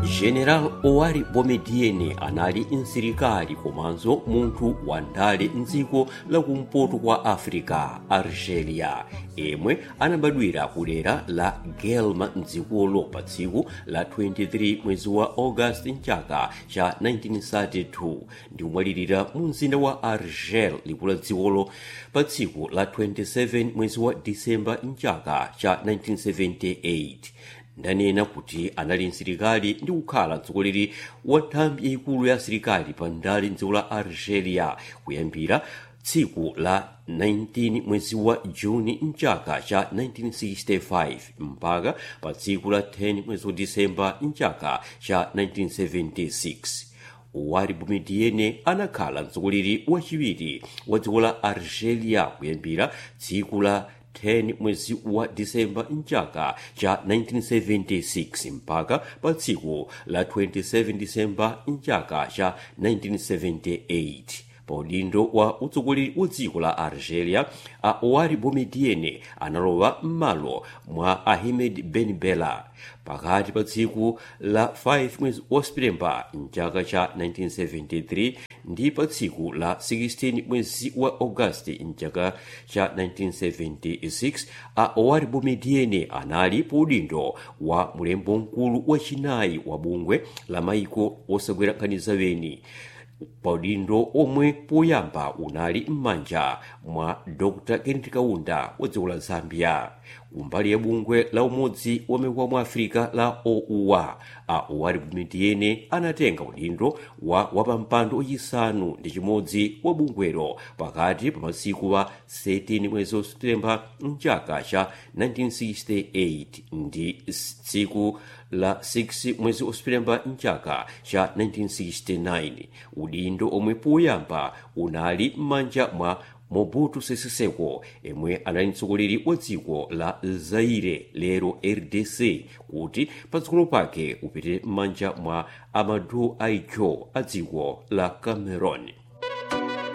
general owari bomediene anali msilikali komanso munthu wandale mdziko lakumpoto kwa africa algeria yemwe anabadwira kudera la gelma mdzikolo pa tsiku la 23 mwezi wa august mchaka cha 1932 ndi kumwalirira mu mzinda wa argel likulu la dzikolo pa tsiku la 27 mwezi wa disemba mchaka cha 1978 ndanena kuti anali msilikali ndi kukhala mtsogoleri wa nthambi yayikulu ya asilikali pa ndale mdziko la algeria kuyambira tsiku la 19 mwezi wa juni mchaka cha 1965 mpaka pa tsiku la 10 mwezi wa disemba mchaka cha 1976 owari bomediene anakhala mtsogoleri wachiwiri wa dziko la algeria kuyambira tsiku la 10 mwezi wa disemba mchaka cha 1976 mpaka pa tsiku la 27 disemba mchaka cha 1978 pa udindo wa utsogoleri wa dziko la algeria a owari bomediene analowa m'malo mwa ahmed ben bella pakati pa tsiku la 5 mwezi wa septemba mchaka cha 1973 ndi pa tsiku la 16 mwezi wa augasti mchaka cha 1976 a owari bomediene anali pa udindo wa mulembo mkulu wachinayi wa bungwe la maiko osagwera nkhani zaweni paudindo omwe poyamba unali m'manja mwa dr kenneth kaunda wa dziko la zambia kumbali ya bungwe la umodzi wa maiko mu africa la oua a owari bomediene anatenga udindo wa wapampando wachisanu ndi chimodzi wa bungwelo pakati pa masiku wa 13 mwezi wa septemba mchaka cha 1968 ndi tsiku la 6 mwezi wa septemba mchaka cha 1969 udindo omwe poyamba unali m'manja mwa mobutu sese seko yemwe anali mtsogoleri wa dziko la zaire lero rdc kuti patsogolo pake upite m'manja mwa amadou aijo a dziko la cameron